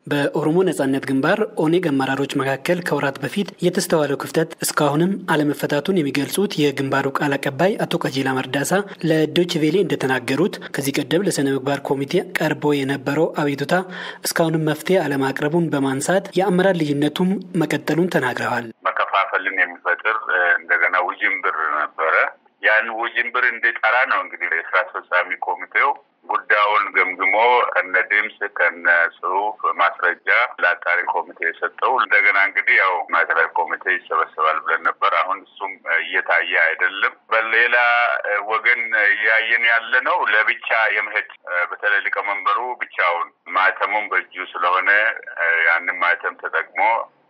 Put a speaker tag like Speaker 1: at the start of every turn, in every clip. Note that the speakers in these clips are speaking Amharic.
Speaker 1: በኦሮሞ ነጻነት ግንባር ኦኔግ አመራሮች መካከል ከወራት በፊት የተስተዋለው ክፍተት እስካሁንም አለመፈታቱን የሚገልጹት የግንባሩ ቃል አቀባይ አቶ ቀጂላ መርዳሳ ለዶች ቬሌ እንደተናገሩት ከዚህ ቀደም ለስነ ምግባር ኮሚቴ ቀርቦ የነበረው አቤቱታ እስካሁንም መፍትሄ አለማቅረቡን በማንሳት የአመራር ልዩነቱም መቀጠሉን ተናግረዋል።
Speaker 2: መከፋፈልን የሚፈጥር እንደገና ውዥንብር ነበረ። ያን ውዥንብር እንዲጠራ ነው እንግዲህ የስራ አስፈጻሚ ኮሚቴው ጉዳዩን ገምግሞ ከነ ድምፅ ከነ ጽሁፍ ማስረጃ ለአጣሪ ኮሚቴ የሰጠው። እንደገና እንግዲህ ያው ማዕከላዊ ኮሚቴ ይሰበሰባል ብለን ነበር። አሁን እሱም እየታየ አይደለም። በሌላ ወገን እያየን ያለ ነው ለብቻ የመሄድ በተለይ ሊቀመንበሩ ብቻውን ማህተሙም በእጁ ስለሆነ ያንን ማህተም ተጠቅሞ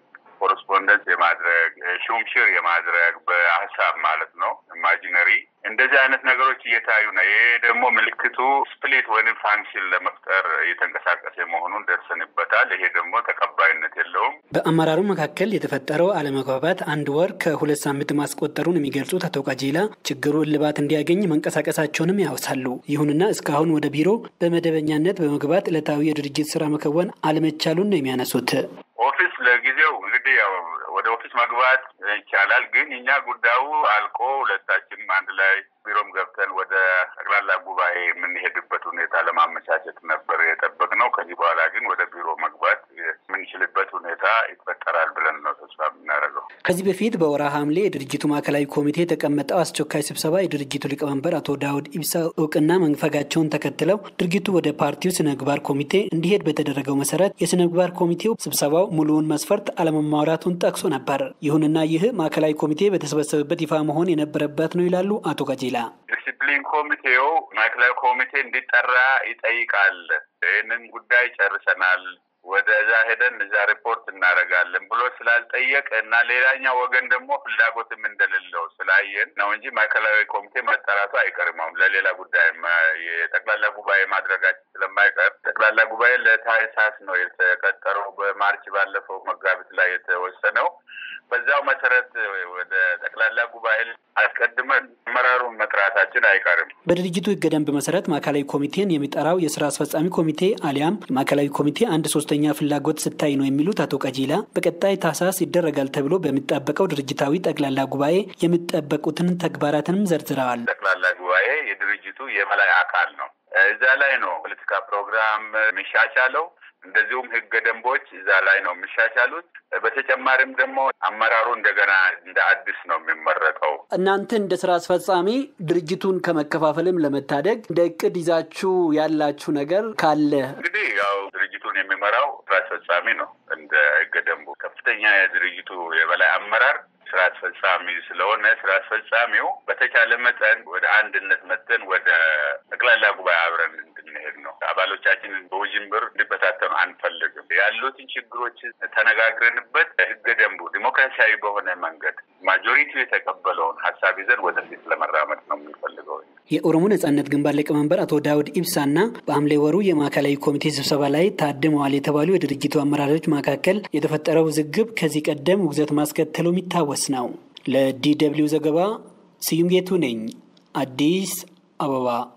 Speaker 2: ኮረስፖንደንስ የማድረግ ሹምሽር የማድረግ በሀሳብ ማለት ነው ኢማጂነሪ እንደዚህ አይነት ነገሮች እየታዩ ነው። ይሄ ደግሞ ምልክቱ ስፕሊት ወይም ፋንክሽን ለመፍጠር እየተንቀሳቀሰ መሆኑን ደርሰንበታል። ይሄ ደግሞ ተቀባይነት የለውም።
Speaker 1: በአመራሩ መካከል የተፈጠረው አለመግባባት አንድ ወር ከሁለት ሳምንት ማስቆጠሩን የሚገልጹት አቶ ቀጂላ ችግሩ እልባት እንዲያገኝ መንቀሳቀሳቸውንም ያወሳሉ። ይሁንና እስካሁን ወደ ቢሮ በመደበኛነት በመግባት ዕለታዊ የድርጅት ስራ መከወን አለመቻሉን ነው የሚያነሱት።
Speaker 2: ኦፊስ ለጊዜው እንግዲህ ያው ወደ ኦፊስ መግባት ይቻላል። ግን እኛ ጉዳዩ አልቆ ሁለታችንም አንድ ላይ ቢሮም ገብተን ወደ ጠቅላላ ጉባኤ የምንሄድበት ሁኔታ ለማመቻቸት ነበር የጠበቅነው። ከዚህ በኋላ ግን ወደ ቢሮ መግባት የምንችልበት ሁኔታ ይፈጠራል ብለን ነው ተስፋ የምናደርገው።
Speaker 1: ከዚህ በፊት በወርሃ ሐምሌ የድርጅቱ ማዕከላዊ ኮሚቴ የተቀመጠው አስቸኳይ ስብሰባ የድርጅቱ ሊቀመንበር አቶ ዳውድ ኢብሳ እውቅና መንፈጋቸውን ተከትለው ድርጊቱ ወደ ፓርቲው ስነ ምግባር ኮሚቴ እንዲሄድ በተደረገው መሰረት የስነ ምግባር ኮሚቴው ስብሰባው ሙሉውን መስፈርት አለመሟላቱን ጠቅሶ ነበር። ይሁንና ይህ ማዕከላዊ ኮሚቴ በተሰበሰበበት ይፋ መሆን የነበረበት ነው ይላሉ አቶ ቀጂላ።
Speaker 2: ዲሲፕሊን ኮሚቴው ማዕከላዊ ኮሚቴ እንዲጠራ ይጠይቃል። ይህንን ጉዳይ ጨርሰናል ወደዛ ሄደን እዛ ሪፖርት እናደርጋለን ብሎ ስላልጠየቅ እና ሌላኛው ወገን ደግሞ ፍላጎትም እንደሌለው ስላየን ነው እንጂ ማዕከላዊ ኮሚቴ መጠራቱ አይቀርም። አሁን ለሌላ ጉዳይ የጠቅላላ ጉባኤ ማድረጋችን ስለማይቀር ጠቅላላ ጉባኤ ለታህሳስ ነው የተቀጠረው። በማርች ባለፈው መጋቢት ላይ የተወሰነው በዛው መሰረት ወደ ጠቅላላ ጉባኤ አስቀድመን አመራሩን መጥራታችን አይቀርም።
Speaker 1: በድርጅቱ ሕገ ደንብ መሰረት ማዕከላዊ ኮሚቴን የሚጠራው የስራ አስፈጻሚ ኮሚቴ አሊያም የማዕከላዊ ኮሚቴ አንድ ሶስተኛ ፍላጎት ስታይ ነው የሚሉት አቶ ቀጂላ በቀጣይ ታህሳስ ይደረጋል ተብሎ በሚጠበቀው ድርጅታዊ ጠቅላላ ጉባኤ የሚጠበቁትን ተግባራትንም ዘርዝረዋል።
Speaker 2: ጠቅላላ ጉባኤ የድርጅቱ የበላይ አካል ነው። እዛ ላይ ነው ፖለቲካ ፕሮግራም የሚሻሻለው እንደዚሁም ህገ ደንቦች እዛ ላይ ነው የሚሻሻሉት። በተጨማሪም ደግሞ አመራሩ እንደገና እንደ አዲስ ነው የሚመረጠው።
Speaker 1: እናንተ እንደ ስራ አስፈጻሚ ድርጅቱን ከመከፋፈልም ለመታደግ እንደ እቅድ ይዛችሁ ያላችሁ ነገር ካለ
Speaker 2: እንግዲህ ያው ድርጅቱን የሚመራው ስራ አስፈጻሚ ነው። እንደ ህገ ደንቡ ከፍተኛ የድርጅቱ የበላይ አመራር ስራ አስፈጻሚ ስለሆነ ስራ አስፈጻሚው በተቻለ መጠን ወደ አንድነት መጠን ወደ ጠቅላላ ጉባኤ አብረን እንድንሄድ ነው። አባሎቻችንን በውዥንብር እንዲበታተኑ አንፈልግም። ያሉትን ችግሮች ተነጋግረንበት ህገ ደንቡ ዲሞክራሲያዊ በሆነ መንገድ ማጆሪቲው የተቀበለውን ሀሳብ ይዘን ወደፊት ለመራመድ ነው የምንፈልገው።
Speaker 1: የኦሮሞ ነጻነት ግንባር ሊቀመንበር አቶ ዳውድ ኢብሳና በሐምሌ ወሩ የማዕከላዊ ኮሚቴ ስብሰባ ላይ ታድመዋል የተባሉ የድርጅቱ አመራሮች መካከል የተፈጠረው ውዝግብ ከዚህ ቀደም ውግዘት ማስከተሉ የሚታወስ ነው። ለዲ ደብልዩ ዘገባ ስዩም ጌቱ ነኝ፣ አዲስ አበባ